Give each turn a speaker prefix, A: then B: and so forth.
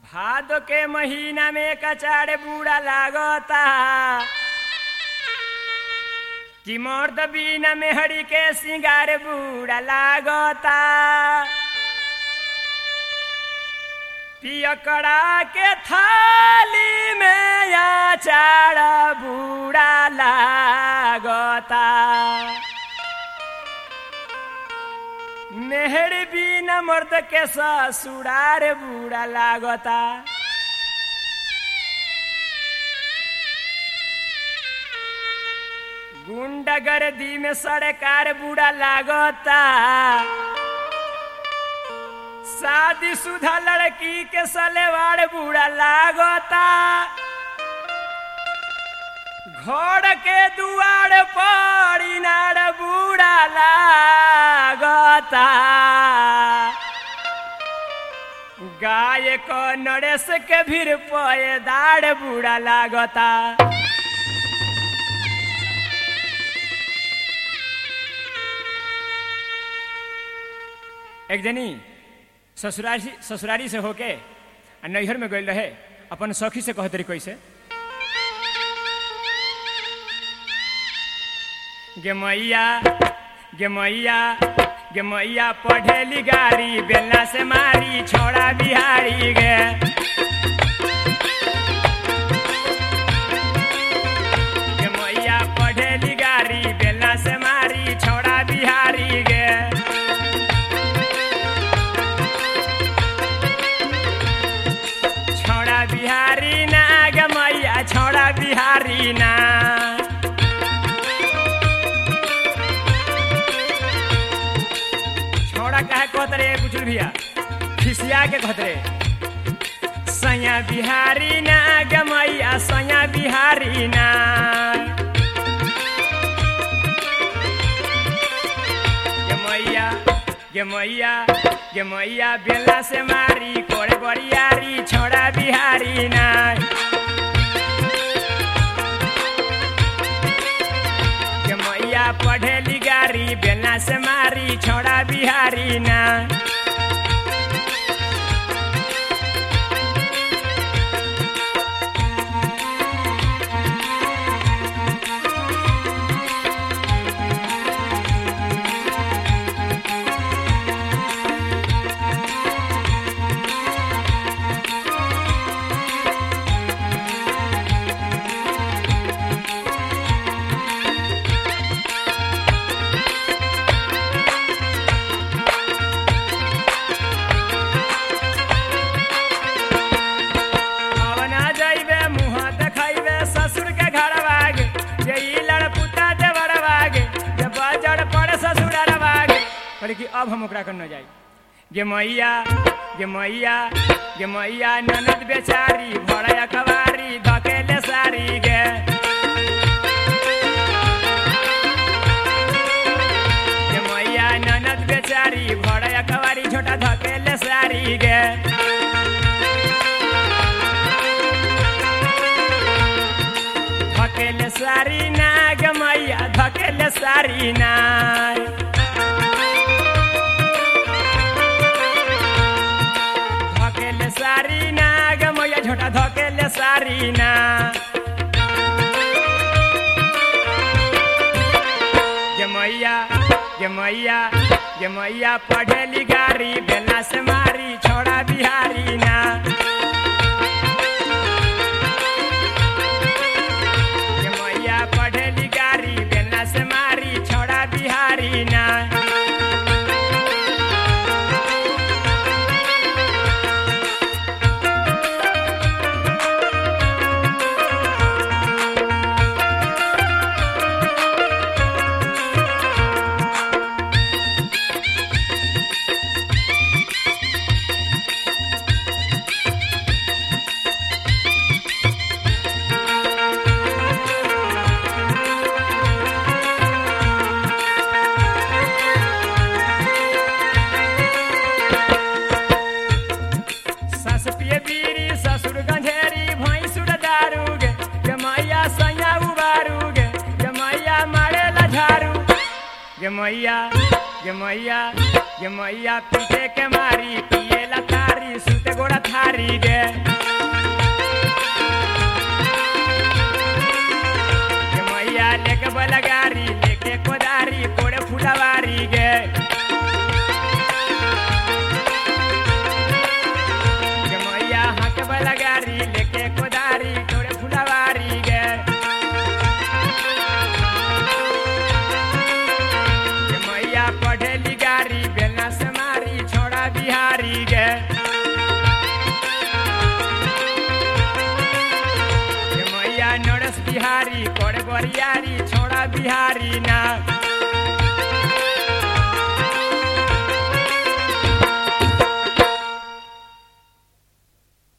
A: भादो के महीना में कचाड़े बूढ़ा लागता कि मर्द बिना मेहड़ी के सिंगार बूढ़ा लागता पियकड़ा के थाली में अचार बूढ़ा लागता मेहड़ी बिना मर्द के ससुरार बूढ़ा लागता गुंडागर्दी में सरकार बूढ़ा लागता शादी सुधा लड़की के सलेवार बूढ़ा लागता घर के दुआर पर इनार बूढ़ा लागता गाय को नरेश के भीड़ पयदार बूढ़ा लागता एक जनी ससुरारी ससुरारी से होके आ नैहर में गई रहे अपन सखी से कहते रही कैसे गे मैया गे मैया गे मैया पढ़ेली गाड़ी बेलना से मारी छोड़ा बिहारी गे गे मैया पढ़ेली गाड़ी बेलना से मारी छोड़ा बिहारी गे छोड़ा बिहारी ना गे मैया छोड़ा बिहारी ना छोड़ा कहे कहत रे बुचुल भैया खिसिया के कहत रे सैया बिहारी ना गे मैया सैया बिहारी ना गे मैया गे मैया गे मैया बेला से मारी कोड़े बड़ियारी छोड़ा बिहारी ना गे मैया पढ़ेली गारी बेला से मारी छोड़ा बिहारी ना अब ना जाइबे मुँह देखैबे ससुर के घर बागे जे ई लड़पुता देवर बागे जे बजड़ पड़े ससुर बागे पर कि अब हम ओकरा कर न जाई गे मैया गे मैया गे मैया ननद बेचारी भरे अखबारी धकेले सारी गे गे मैया ननद बेचारी भरे अखबारी छोटा धकेले सारी गे धकेले सारी ना गे मैया धकेले सारी ना धकेले सारी ना गे मैया झोटा धकेले सारी ना गे मैया गे मैया गे मैया पढ़ेली गारी बेला से मारी छोड़ा बिहारी ना गे मैया पढ़ेली गारी बेला से मारी छोड़ा बिहारी ना सास पिए बीड़ी ससुर गंधेरी भैंसुर दारू गे गे मैया सैया उबारू गे गे मैया मारे झारू गे मैया गे मैया गे मैया पीटे के मारी पिए ला थारी सुते गोड़ा थारी बिहारी गे के मैया लेके बलगारी लेके कोदारी कोड़े फुलवारी गे के मैया हाथ बलगारी लेके कोदारी कोड़े फुलवारी गे के मैया पढ़े गारी बेलना से मारी छोड़ा बिहारी गे के मैया नरस बिहारी करे बरियारी छोड़ा बिहारी ना